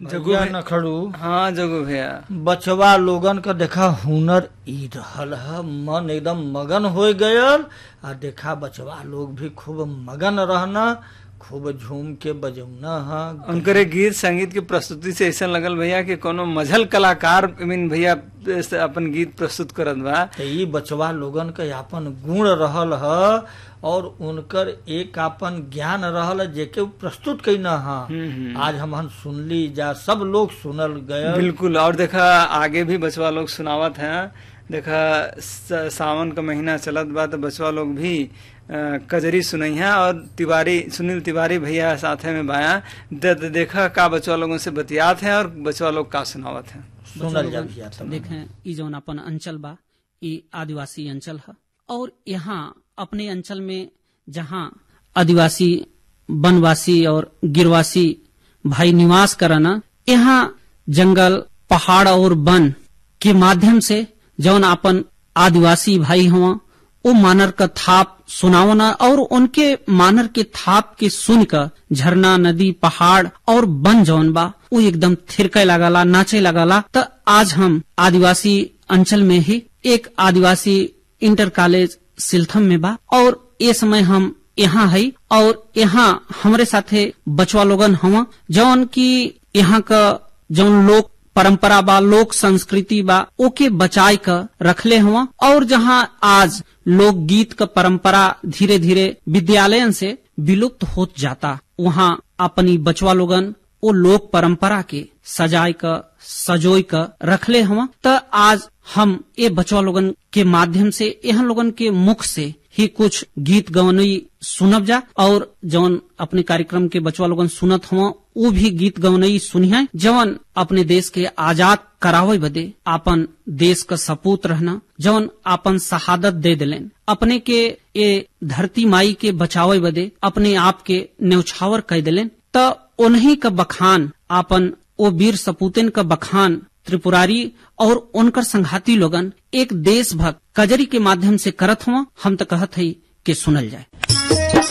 जगू भैया भै- नखड़ू हाँ जगू भैया बचवा लोगन का देखा हुनर ई रहल है मन एकदम मगन हो गयल आ देखा बचवा लोग भी खूब मगन रहना खूब झूम के बजौना है उनकर गीत संगीत की प्रस्तुति से ऐसा लगल भैया कि कोनो मझल कलाकार I mean भैया से अपन गीत प्रस्तुत करत बा तो ई बचवा लोगन के आपन गुण रहल है और उनकर एक आपन ज्ञान रहल है जेके उ प्रस्तुत कैना है हम्म, हम्म। आज हम सुनली जा सब लोग सुनल गए बिल्कुल और देखा आगे भी बचवा लोग सुनावत हैं देखा स- सावन का महीना चलत बा तो बचवा लोग भी अ, कजरी सुनई है और तिवारी सुनील तिवारी भैया साथे में बाया दे, दे, देखा का बचवा लोगों से बतियात है और बचवा लोग का सुनावत है सुनल जा भैया तब। देखें ई जौन अपन अंचल बा ई आदिवासी अंचल है और यहाँ अपने अंचल में जहाँ आदिवासी वनवासी और गिरवासी भाई निवास करना यहाँ जंगल पहाड़ और वन के माध्यम से जौन अपन आदिवासी भाई हुआ वो मानर का थाप सुनावना और उनके मानर के थाप के सुनकर झरना नदी पहाड़ और वन जौन बा वो एकदम थिरके लगाला नाचे लगाला तो आज हम आदिवासी अंचल में ही एक आदिवासी इंटर कॉलेज सिलथम में बा और ये समय हम यहाँ है और यहाँ हमारे साथे बचवा लोगन हुआ जौन की यहाँ का जौन लोक परंपरा बा लोक संस्कृति बा ओके बचाए कर रखले हुआ और जहाँ आज लोक गीत का परंपरा धीरे धीरे विद्यालयन से विलुप्त होत जाता वहाँ अपनी बचवा लोगन वो लोक परंपरा के सजाए का सजोई का रखले हुआ तो आज हम ये बचवा लोगन के माध्यम से यहाँ लोगन के मुख से ही कुछ गीत गवनई सुनब जा और जौन अपने कार्यक्रम के बचवा लोगन सुनत हुआ वो भी गीत गवनई सुनिया जवन अपने देश के आजाद करावे बदे आपन देश का सपूत रहना जवन आपन शहादत दे दिलेन अपने के ये धरती माई के बचावे बदे अपने आप के न्यौछावर कह दिलेन तो उन्हीं का बखान आपन वो वीर सपूतन का बखान त्रिपुरारी और उनकर संघाती लोगन एक देशभक्त कजरी के माध्यम से करत हुआ हम तो कहत हई कि सुनल जाए